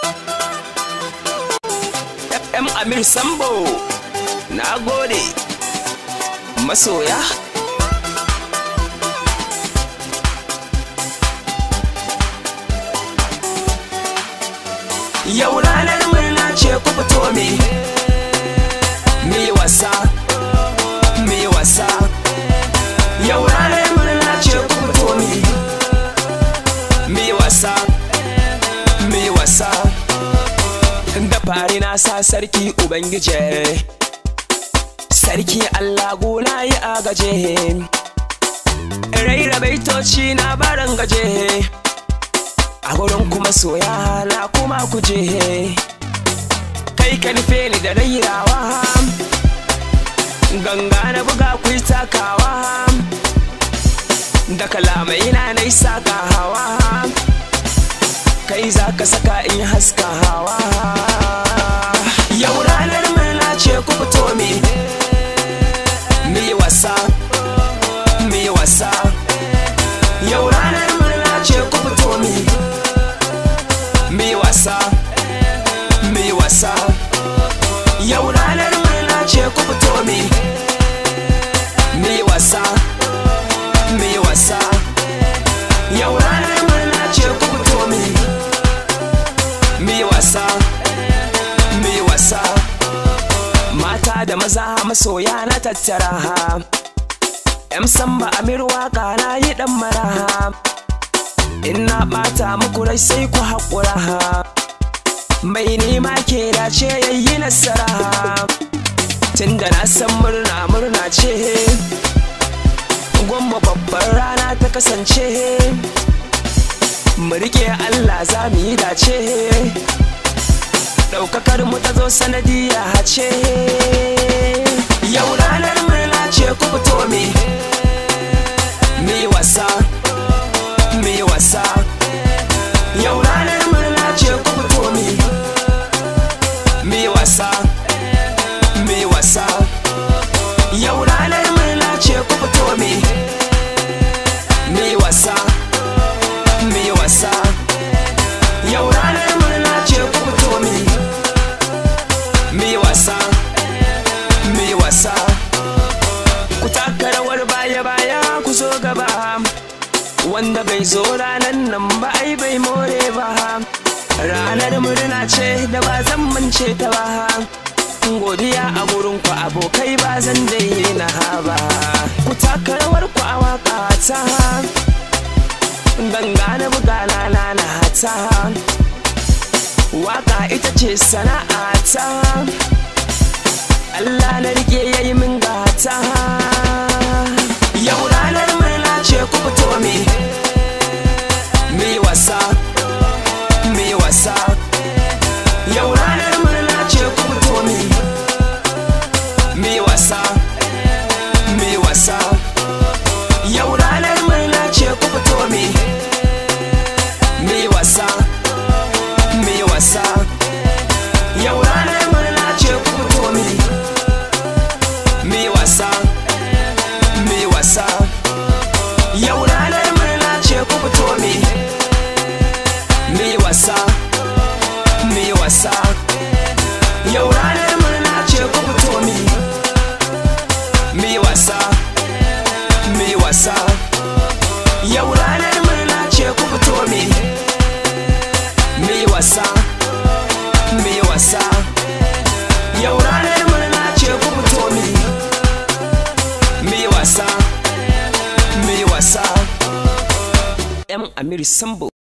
M Amir Sambo na gode masoya Yau ranar murna ce ku fito me Mi wasa Mi wasa Yau ranar murna ce ku fito me Mi wasa Mi wasa Da fari na sa sarki Ubangije Sarki Allah gona yi agaje Raira baitoci na baran gaje a gurin kuma soya na kuma kuje kai ka nufe ni da rairawa ganga na buga ku yi takawa da kalamai na na saka hawa kai za ka saka in haska hawa yau ranar murna ce ku fito mi mi wasa mi wasa yau ranar murna ce ku fito mi mi wasa mi wasa yau ranar murna ce ku fito mi mi wasa mi wasa yau ranar murna ce ku fito mi mi wasa mi wasa mata da maza masoya na tattara ha yan samba amir waka na yi dan maraha in na ɓata muku rai sai ku haƙura mai nema ke dace yayi nasara tunda na san murna murna ce gwamma babbar rana ta kasance mu rike Allah za mu yi dace ɗaukakar mu ta zo sanadiyya ce yau ranar murna ce ku fito mi mi wasa mi wasa yau ranar murna ce ku fito mi mi wasa mi wasa yau ranar murna ce ku fito mi mi wasa mi wasa yau ranar murna ce ku fito mi mi wasa mi wasa ku taka rawar baya baya ku zo gaba wanda bai zo ranar nan ba ai bai more ba ranar murna ce da ba zan mance ta ba godiya a gurin ku abokai ba zan daina ba ku taka rawar ku a waka ta ganga na buga na na ta waka ita ce sana'a ta Allah na rike yayi min gata yau ranar murna ce ku fito mi mi wasa mi wasa yau ranar murna ce ku fito mi mi wasa mi wasa yau ranar murna ce ku fito mi mi wasa mi wasa yau ranar murna ce ku fito mi mi wasa mi wasa yau ranar murna ce ku fito mi mi wasa mi wasa yau ranar murna ce ku fito mi mi wasa mi wasa yau ranar murna ce ku fito mi mi wasa mi wasa yau ranar murna ce ku fito mi mi wasa mi wasa M Amir Sambo